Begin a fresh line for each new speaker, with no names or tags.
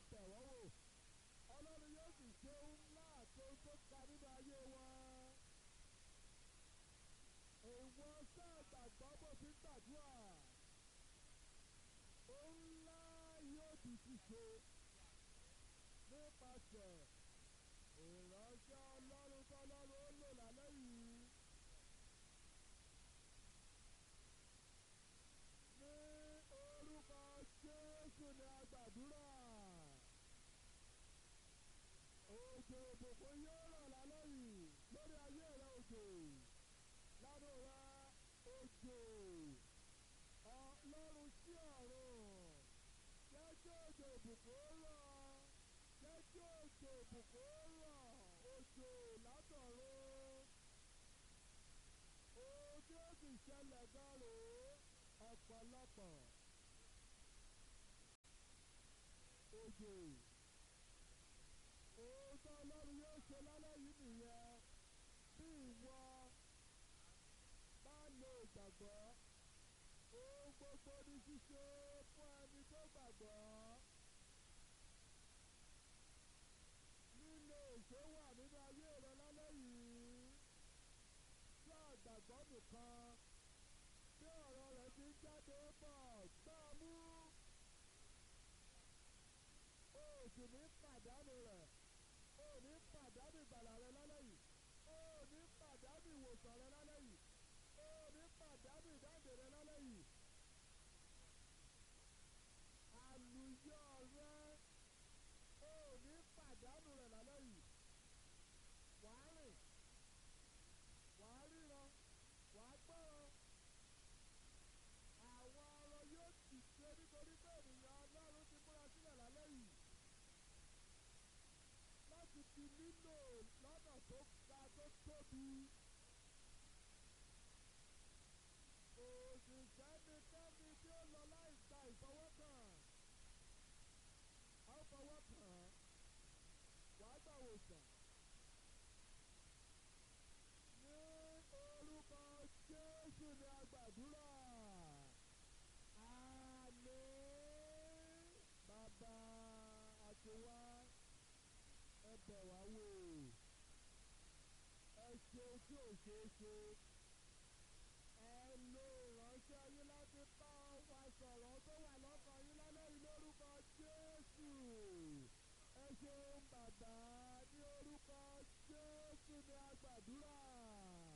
bẹ̀ wọ́n wò ọlọ́run yóò sì ṣe ohun ńlá àti ohun tó ga nínú ayé wọn. Èèwọ̀ sáà gbàgbọ́ bó ti ń gbàdúrà. Ohun ńlá yóò di ṣíṣe nípasẹ̀ ìránṣẹ́ ọlọ́run tọ́lọ́run ó lò lálẹ́ yìí. Ní orúkọ Jésù ni a gbàdúrà. Òjò òbòkò yóò rọ̀ lálẹ́ yìí lórí ayé rẹ òjò. Lánàá rẹ òjò. Ọlọ́run sí ọ̀run. Jẹ́ kí òjò òbòkò rọ̀. Jẹ́ kí òjò òbòkò rọ̀. Òjò látọ̀run. Ohun tí ó sì ṣẹlẹ̀ gan rèé ọ̀pọ̀lọpọ̀. Òjò. Ohun tí Ọlọ́run yóò ṣe lálẹ́ yìí nìyẹn. Bí ìwọ bá lo ìgbàgbọ́, ohun gbogbo ní ṣíṣe fún ẹni tó gbàgbọ́. Lílo èso wà nínú ayé rẹ lálẹ́ yìí. Tí àgbàgbọ́ nìkan tí ọ̀rọ̀ rẹ̀ ti ń jáde bọ̀ gbá mú. O ò sì ní pàdánù rẹ̀. O ò ní pàdánù ìgbàlà rẹ lálẹ́ yìí. O ò ní pàdánù ìwòsàn rẹ lálẹ́ yìí. O ò ní pàdánù ìdáǹdè rẹ lálẹ́ yìí. Àlùyọ rẹ o ò ní pàdánù rẹ̀ lálẹ́ yìí. Wàá rìn, wàá ríran, wàá gbọ́ràn. Àwọn ọ̀rọ̀ yóò ti ṣe nítorí pé ènìyàn Ọlọ́run ti múra sílẹ̀ lálẹ́ yìí. Láti fi nílò lọ́nà tó ga tó tóbi. Òṣìṣẹ́ ni kẹ́mi tí ó lọ láì gba ìfọwọ́kàn. A ó fọwọ́ kàn án. Wàá gbà wòsàn. Ní orúkọ Jésù ni a gbàdúrà. Àmín. Bàbá àti wá ẹ bẹ̀ wá wò. Ẹ ṣe tí ò ṣeé ṣe. Ẹ lo ìránṣẹ́ yín láti bá wa sọ̀rọ̀ tó wà lọ́kàn yín lálẹ́ yìí lórúkọ Jésù. Ẹ ṣeun bàbá.